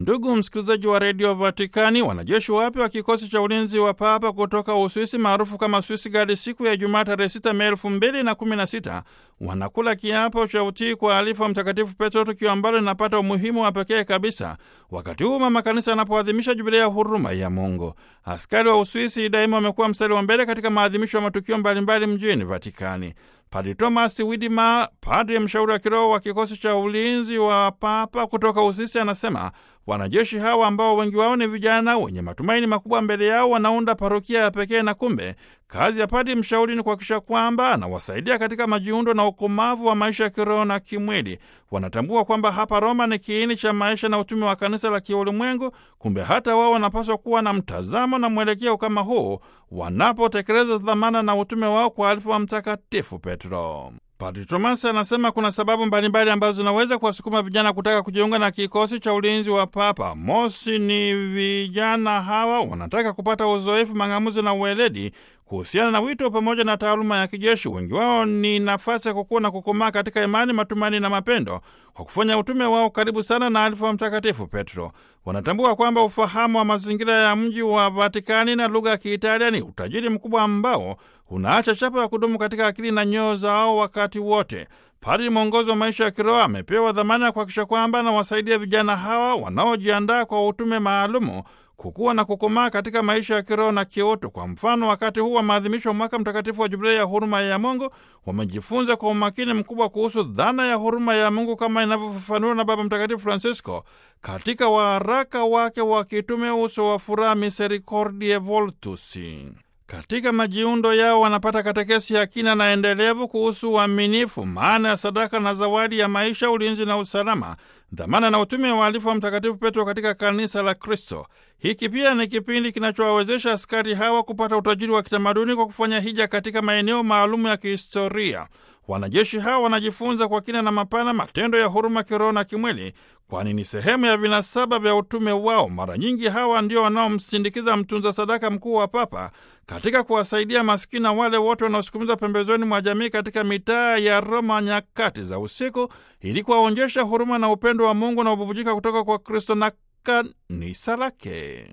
Ndugu msikilizaji wa redio Vatikani, wanajeshi wapya wa kikosi cha ulinzi wa Papa kutoka Uswisi maarufu kama Swiss Guard siku ya Ijumaa tarehe 6 Mei elfu mbili na kumi na sita wanakula kiapo cha utii kwa alifa Mtakatifu Petro, tukio ambalo linapata umuhimu wa pekee kabisa wakati huu mama kanisa anapoadhimisha jubilei ya huruma ya Mungu. Askari wa Uswisi daima wamekuwa mstari wa mbele katika maadhimisho ya matukio mbalimbali mjini Vatikani. Padri Thomas Widima, padri mshauri wa kiroho wa kikosi cha ulinzi wa Papa kutoka Uswisi, anasema wanajeshi hawa ambao wengi wao ni vijana wenye matumaini makubwa mbele yao wanaunda parokia ya pekee, na kumbe kazi ya padri mshauri ni kuhakikisha kwamba anawasaidia katika majiundo na ukomavu wa maisha ya kiroho na kimwili. Wanatambua kwamba hapa Roma ni kiini cha maisha na utume wa kanisa la kiulimwengu. Kumbe hata wao wanapaswa kuwa na mtazamo na mwelekeo kama huu wanapotekeleza dhamana na utume wao kwa alifu wa Mtakatifu Petro. Padri Thomas anasema kuna sababu mbalimbali ambazo zinaweza kuwasukuma vijana kutaka kujiunga na kikosi cha ulinzi wa Papa. Mosi ni vijana hawa wanataka kupata uzoefu, mang'amuzi na uweledi kuhusiana na wito pamoja na taaluma ya kijeshi. Wengi wao ni nafasi ya kukua na kukomaa katika imani, matumaini na mapendo kwa kufanya utume wao karibu sana na alifu wa Mtakatifu Petro. Wanatambua kwamba ufahamu wa mazingira ya mji wa Vatikani na lugha ya Kiitalia ni utajiri mkubwa ambao unaacha chapa ya kudumu katika akili na nyoyo zao wakati wote. Padri mwongozi wa maisha ya kiroho amepewa dhamana ya kuhakikisha kwamba anawasaidia vijana hawa wanaojiandaa kwa utume maalumu kukuwa na kukomaa katika maisha ya kiroho na kiutu. Kwa mfano, wakati huu wa maadhimisho wa mwaka mtakatifu wa Jubilei ya huruma ya Mungu, wamejifunza kwa umakini mkubwa kuhusu dhana ya huruma ya Mungu kama inavyofafanuliwa na Baba Mtakatifu Francisco katika waraka wake wa kitume Uso wa Furaha, Misericordiae Vultus. Katika majiundo yao wanapata katekesi ya kina na endelevu kuhusu uaminifu, maana ya sadaka na zawadi ya maisha, ulinzi na usalama, dhamana na utume wa alifu wa Mtakatifu Petro katika kanisa la Kristo. Hiki pia ni kipindi kinachowawezesha askari hawa kupata utajiri wa kitamaduni kwa kufanya hija katika maeneo maalumu ya kihistoria. Wanajeshi hawa wanajifunza kwa kina na mapana matendo ya huruma kiroho na kimwili, kwani ni sehemu ya vinasaba vya utume wao. Mara nyingi hawa ndio wanaomsindikiza mtunza sadaka mkuu wa Papa katika kuwasaidia maskini na wale wote wanaosukumizwa pembezoni mwa jamii katika mitaa ya Roma nyakati za usiku, ili kuwaonyesha huruma na upendo wa Mungu na ububujika kutoka kwa Kristo na kanisa lake.